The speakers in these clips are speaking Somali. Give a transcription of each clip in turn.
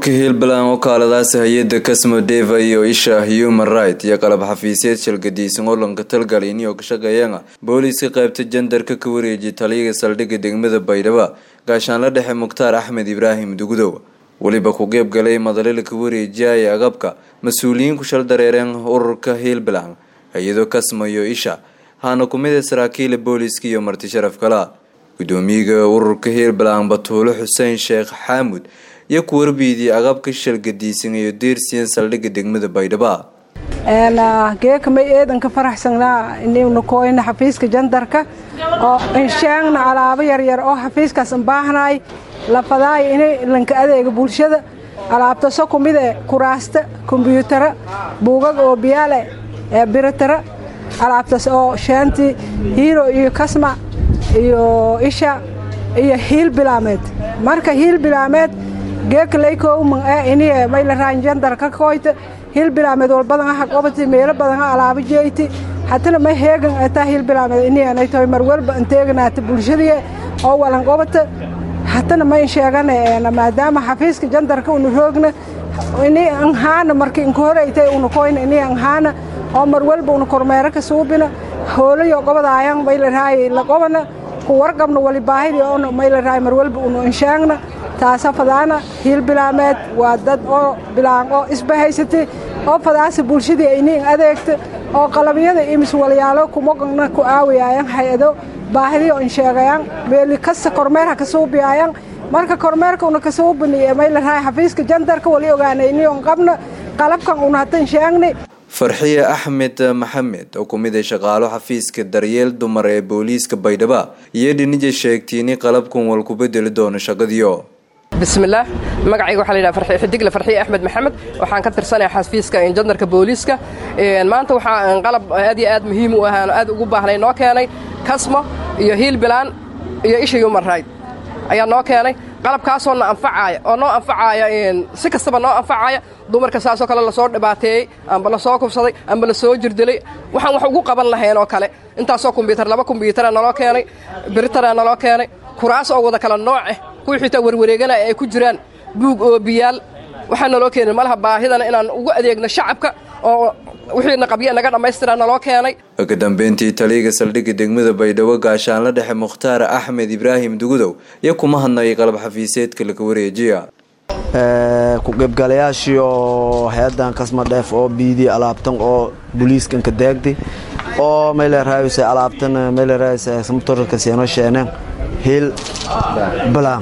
ururka hiilbalan oo kaaladaasi hay-ada kasmo deva iyo isha human right iyo qalab xafiisyeed shalgadiisan olanka talgalini oo ka shaqeeyana booliiska qaybta jandarka ka wareejiyay taliyaga saldhigga degmada baydhabo gaashaanla dhexe mukhtaar axmed ibraahim dugudow weliba ku qeybgalay madalila ka wareejiyaya agabka mas-uuliyiin ku shal dareereen ururka hiilbalan hay-ado kasmo iyo isha haana kumida saraakiila booliiska iyo marti sharaf kala gudoomiyaga ururka hiilbalan batuulo xuseen sheekh xaamud iyo ku warbiidii agabka shalgadiisan iyo deersiyan saldhigga degmada baydhabo geekamay eedanka faraxsanaa inaynu kooyna xafiiska jandarka oo inshaangna alaabo yaryar oo xafiiskaas baahnay lafadaay inay lanka adeega bulshada alaabtaso kumide kuraasta kombyuutara buugag oo biyaale biratara alaabtaas oo shaanti hiiro iyo kasma iyo isha iyo hiil bilaameed marka hiil bilaameed geekalaykoman ee iniye maylaraan jandarka koyta hiil bilaameed walbadan aha qobati meelo badan ha alaabo jeyti hatana may heegan etaa hiil bilaameed iniyanay tahay mar walba anteeganaata bulshadii oo walan qobata hatana mayn sheegane maadaama xafiiska jandarka una roogna ini anhaana marka inka horeytay una koyna ini anhaana oo mar walba una kormeero ka suubina hoolayo qobadaayan maylaraay la qobana ku warqabna wali baahidi oona maylaraay mar walba una inshaagna taasa fadaana hiil bilaameed waa dad oo bilaan oo isbahaysatay oo fadaasa bulshadii ayniin adeegta oo qalabyada imis walyaalo kumogana ku aawayaayan hay-ado baahidiyo insheegayaan meeli kasta kormeerha ka suubiyaayan marka kormeerka una kasuubini maylaraay xafiiska jandarka wali ogaanayniyon qabna qalabkan una hata insheegni farxiye axmed maxamed oo kumid a shaqaalo xafiiska daryeel dumar ee booliiska baydhabo iyo dhinija sheegtiini qalabkan wal ku bedeli doono shaqadiyo bismillaah magacayga waxaa layidhaha farxi xidigle farxiye axmed maxamed waxaan ka tirsanaya xafiiska jandarka booliiska maanta waxaa qalab aad iyo aad muhiim u ahaan aad ugu baahnay noo keenay kasmo iyo hiil bilaan iyo isha human right ayaa noo keenay qalabkaasoo na anfacaaya oo noo anfacaaya si kastaba noo anfacaaya dumarka saasoo kale lasoo dhibaateeyey amba lasoo kufsaday amba lasoo jirdilay waxaan wax ugu qaban lahayn oo kale intaasoo kombyuutar laba kombyuutara naloo keenay biritara naloo keenay kuraas oo wada kala nooce kuwii xitaa warwareeganaya ay ku jiraan buug oo biyaal waxaa naloo keenay malaha baahidana inaan ugu adeegno shacabka oo wixiina qabya naga dhammaystira naloo keenay ka dambeyntii taliyaga saldhigga degmada baydhabo gaashaanla dhexe mukhtaar axmed ibraahim dugudow iyo kuma hadnayay qalab xafiiseedka laga wareejiya ku-qaybgalayaashii oo hay-adan kasma dheef oo biidii alaabtan oo booliiskan ka daagday oo maylerahayse alaabtan maylerahayse motorka seeno sheeneen hiil balaan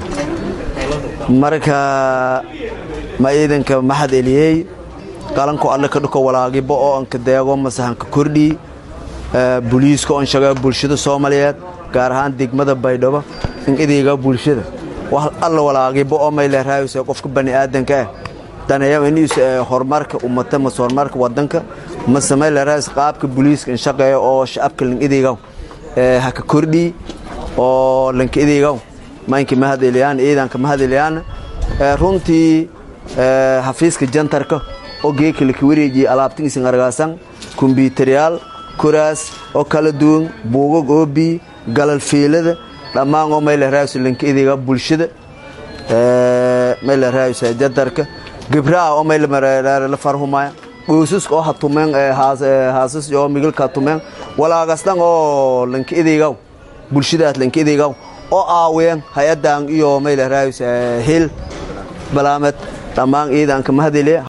marka ma ciidanka maxad eliyey qalanko alle ka dhuko walaagibo oo anka deego masahanka kordhii booliiska on shaga bulshada soomaaliyeed gaar ahaan degmada baydhabo in idayga bulshada wax alla walaagibo oo maylerahayse qofka bani aadanka ah daneeya iniis horumarka ummata mase horumarka wadanka mase maylerahayse qaabka booliiska in shaqeeya oo shacabka lin idayga haka kordhii oo lanka idayga maynka mahadelyaan ciidanka mahadelyaan runtii xafiiska jantarka oo geeka laka wareejiyey alaabtigiisan argaasan kombyuutaryaal kuraas oo kala duwan buugag oobi galal fiilada dhammaan oo maylerahayse lanka idayga bulshada maylerahayse jantarka gibraha oo mayla farhumaya qoysaska oo hatumeen haasas oo migilka hatumeen walaagasdhan oo lanka idaygaw bulshadaas lanka idaygaw oo aaween hay-adan iyo maylerahayse hiil balaamed dhammaan ciidanka mahadeliya